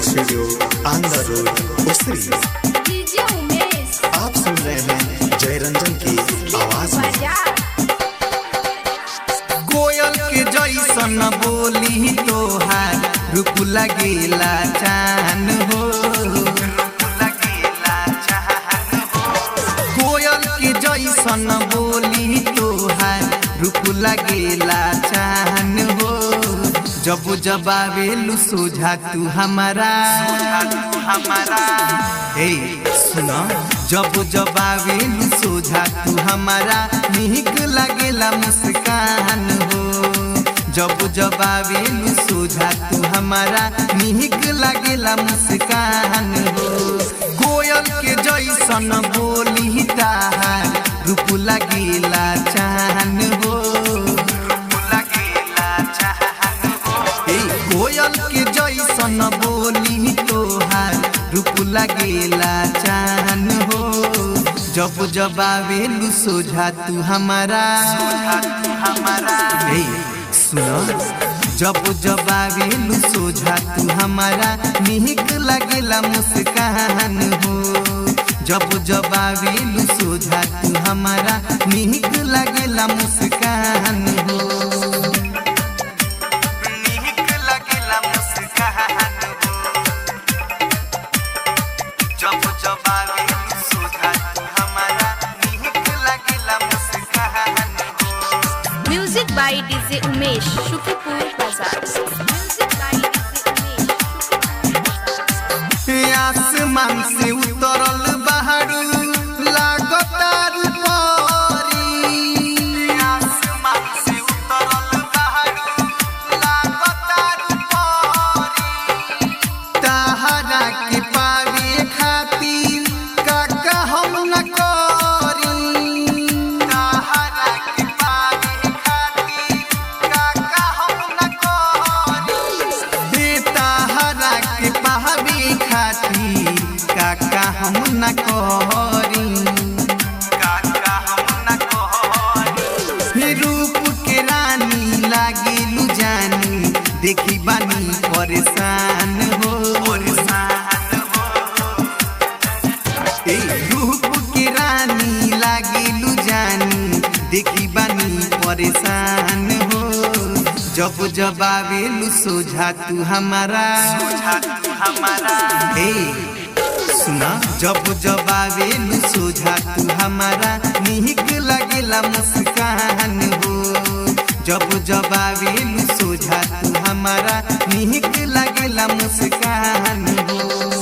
studio Andhra road Usri DJ Umesh आप सुन रहे हैं जय रंजन की आवाज में बजा कोयल के जैसन बोली तोहार रूप लगेला चान हो कोयल के जैसन बोली तोहार रूप लगेला चान हो जब जब आवेलू सोझा तू हमारा हमारा हे सुनो जब जब आवेलू सोझा तू हमारा निक लगेला मुस्कान हो जब जब आवेलू सोझा तू हमारा निक लगेला मुस्कान हो कोयल के जैसन बोली ताहार रूप लगेला चान हो लगेला चान ए कोयल के जैसन बोली तोहार रूप लगेला चान हो जब जब आवेलू सोझा तू हमारा हमारा ए सुनो जब जब आवेलू सोझा तू हमारा निक लगेला मुस्कान हो जब जब आवेलू सोझा तू हमारा निक लगेला मुस्कान हो निक लगेला मुस्कान हो जब जब आवेलू सोझा तू हमारा निक लगेला मुस्कान हो music by DJ Umesh Shukipur बाजार म्यूजिक बाय डीजे उमेश आसमान से उतरल बहारू लागतार परी आसमान से उतरल बहारू लागतार परी तहरा के पावे खातिर काका हम न करी तहरा के पावे खातिर काका हम न करी बेताहरा के पावे खातिर काका हम न करी काका हम न करी रूप के रानी लागेलू जानी देखी बानी परेशान हो परेशान हो ए रूप के रानी लागेलू जानी देखी बानी परेशान हो जब जब आवेलू सोझा तू हमारा सोझा तू हमारा ए सुना जब जब आवेलू सोझा तू हमारा निक लगेला मुस्कान हो जब जब आवेलू सोझा तू हमारा निक लगेला मुस्कान हो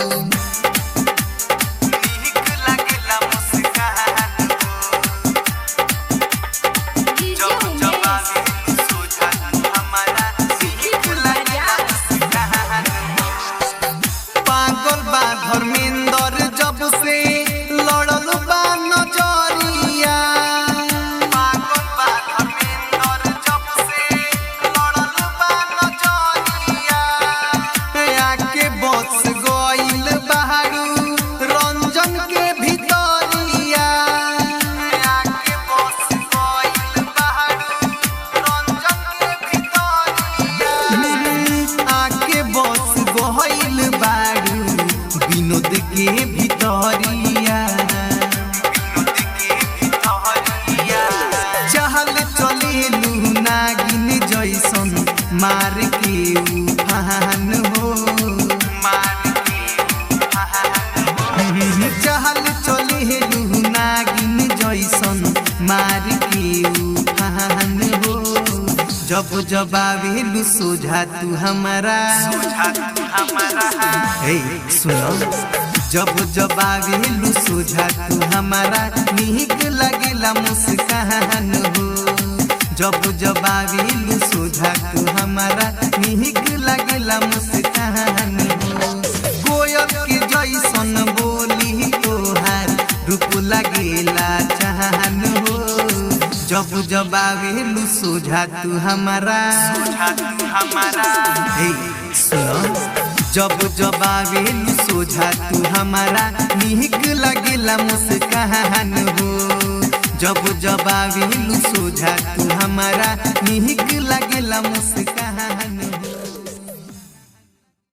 निक लगेला मुस्कान हो डीजे जब जब उमेश आवेलू सोझा तू हमारा निक लगेला मुस्कान हो पागल बा धर्मेंद्र जब से लड़ल बा नजरिया पागल बा धर्मेंद्र जब से लड़ल बा नजरिया आके बस गइल बहारू रंजन के भितरिया आके बस गइल बहारू रंजन के भितरिया आके बस गइल बारू विनोद के भितरिया चहल चलेलू नागिन जैसन मार के उफान हो मार के चहल चलेलू नागिन जैसन मार के उफान हो जब जब आवेलू सोझा तू हमारा सोझा तू हमारा हे सुनो जब जब आवेलू सोझा तू हमारा निक लगेला मुस्कान हो जब जब आवेलू सोझा तू हमारा निक लगेला मुस्कान हो कोयल के जैसन बोली तोहार रूप लगेला चाहन हो जब जब आवेलू सोझा तू हमारा सोझा तू हमारा हे सुनो जब जब आवेलू सोझा तू हमारा निक लगेला मुस्कान हो जब जब आवेलू सोझा तू हमारा निक लगेला मुस्कान